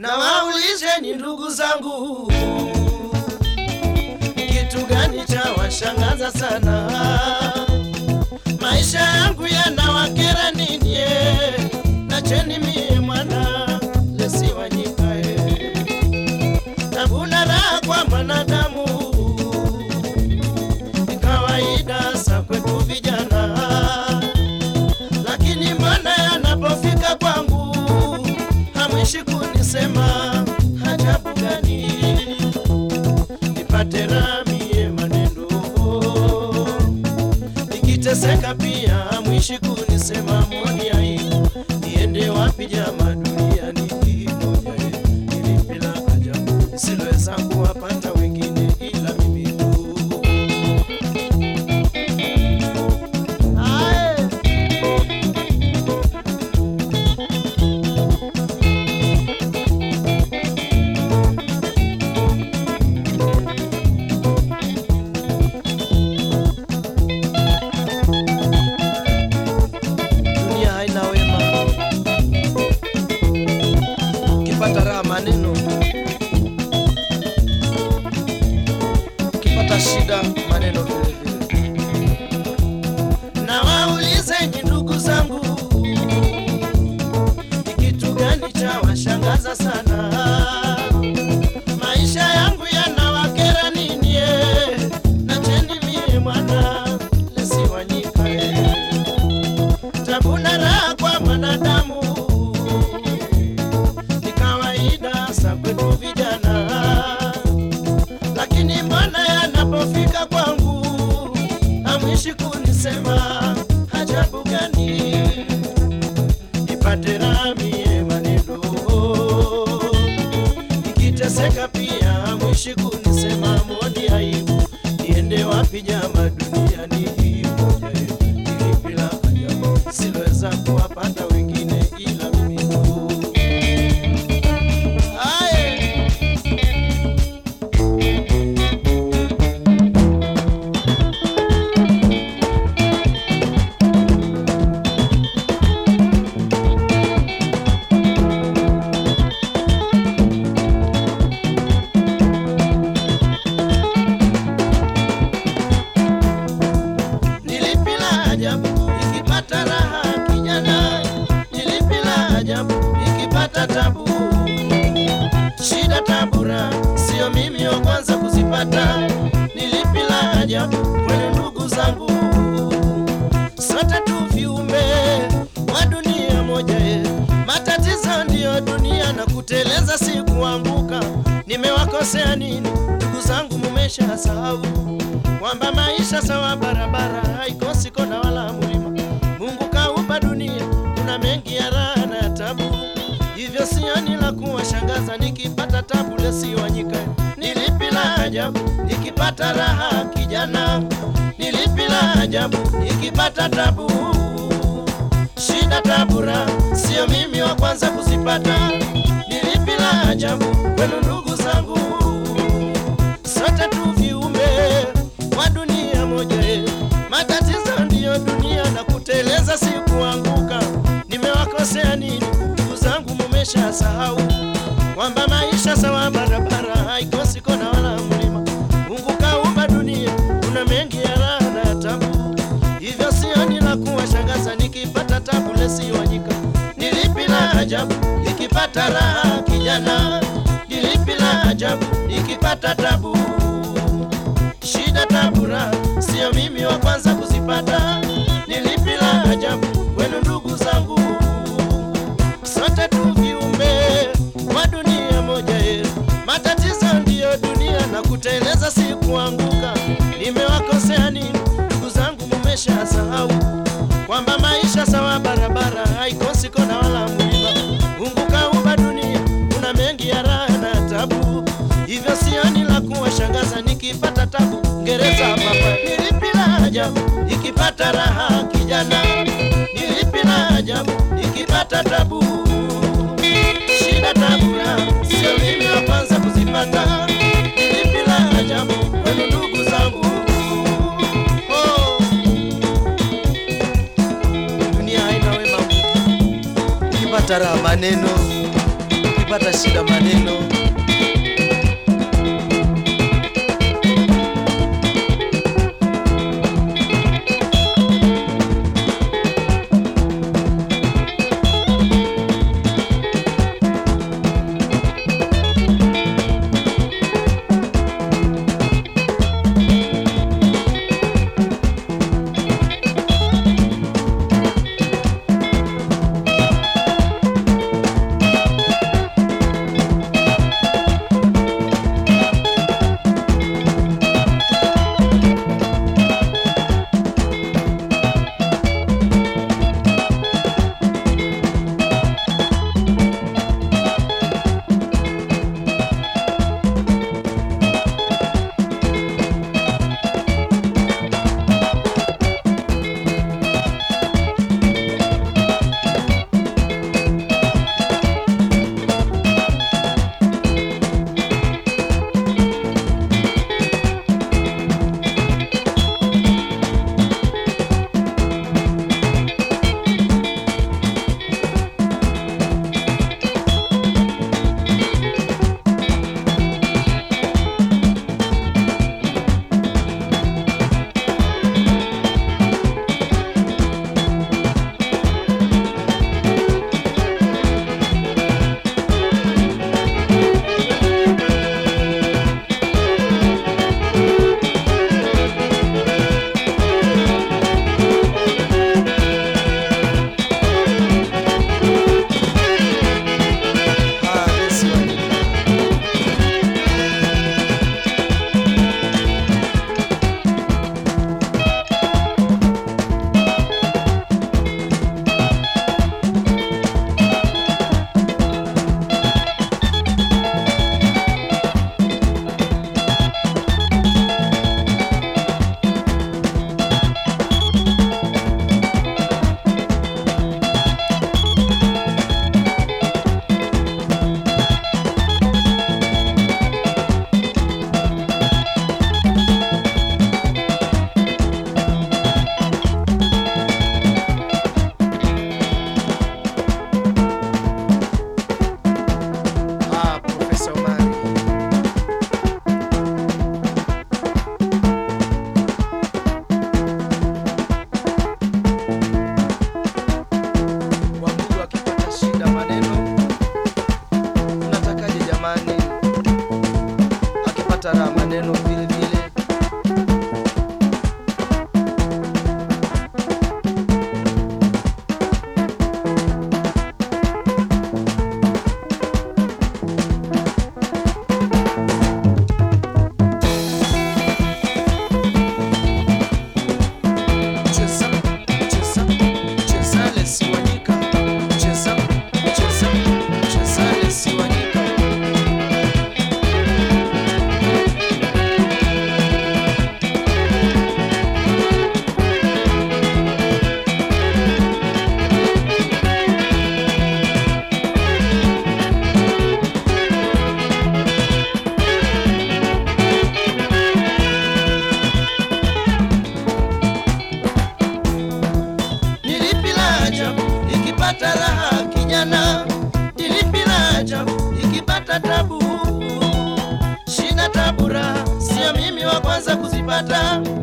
na waulizeni ndugu zangu, kitu gani cha washangaza sana? Maisha yangu yanawakera nini? eh? Nacheni mie mwana lesiwanyikae tabuna raha kwa mwanadamu ni kawaida sa kwetu vijana, lakini mbona yanapofika kwangu hamwishi kunisema ajabu gani? Nipate ramie maneno nikiteseka pia hamwishi kunisema mwoni aibu niende wapi jama duniani hii moja ili bila ajabu siloweza kuwapata wengine ila mimi tu Ae. dunia haina wema, ukipata raha maneno, ukipata shida maneno vile vile. Na waulizeni ndugu zangu, ni kitu gani cha washangaza sana? Maisha yangu yanawakera nini? eh? Nacheni mie mwana lesiwanyikae tabuna raha kwa mwanadamu ni kawaida sa kwetu vijana, lakini mbona yanapofika kwangu hamwishi kunisema ajabu gani? Nipate ramie maneno nikiteseka pia hamwishi kunisema moni aibu niende wapi jama duniani hii moja ili bila ajabu siloweza kuwapata wengine ila mimi tu. Aye. Nilipila ajabu nikipata raha kijana, nilipila ajabu nikipata tabu. Shida tabura, sio mimi wa kwanza kuzipata. Nilipila ajabu kwenu ndugu zangu, sote tu viumbe wa dunia moja ye. Matatizo ndiyo dunia na kuteleza si kuanguka. Nimewakosea nini ndugu zangu? Mumesha sahau kwamba maisha sawa barabara haikosi kona wala mlima. Mungu kaumba dunia, kuna mengi ya raha na ya tabu, hivyo sioni la kuwashangaza nikipata tabu lesiwanyika. Nilipi la ajabu nikipata raha kijana, nilipi la ajabu nikipata tabu shida tabura, sio mimi wa kwanza kuzipata. Nilipi la ajabu kwenu ndugu zangu, sote tu viumbe wa dunia moja ye. Matatizo ndiyo dunia na kuteleza si kuanguka. Nimewakosea nini ndugu zangu? Mumesha sahau kwamba maisha sawa barabara haikosi kona wala mlima. Mungu kaumba dunia, kuna mengi ya raha na ya tabu, hivyo sioni la kuwashangaza nikipata tabu lesiwanyika. Nilipi la ajabu nikipata raha kijana, nilipi la ajabu nikipata tabu shida tabura, sio mimi wa kwanza kuzipata. Nilipi la ajabu kwenu ndugu zangu, sote tu viumbe wa dunia moja ye. Matatizo ndiyo dunia na kuteleza si kuanguka. Nimewakosea nini ndugu zangu? Mumesha sahau kwamba maisha sawa barabara haikosi kona wala mlima. Mungu kaumba dunia, kuna mengi ya raha na tabu, hivyo sioni la kuwashangaza nikipata tabu. Ngereza papa, nilipi la ajabu nikipata raha kijana, nilipi la ajabu nikipata tabu shida tabura, sio mimi wa kwanza kuzipata. Nilipi la ajabu kwenu ndugu zangu oh. Dunia haina wema, ukipata raha maneno, ukipata akipata shida maneno Ah, Desi Wanyika. Ah, Profesa Omari. Wabudu akipata shida maneno, mnatakaje jamani? Akipata raha maneno vile vile. Cheza, cheza, cheza Lesi Wanyika. Cheza, cheza, cheza Lesi Wanyika. Nilipi la ajabu ikipata raha kijana, nilipi la ajabu ikipata tabu. Shida tabu raha, sio mimi wa kwanza kuzipata.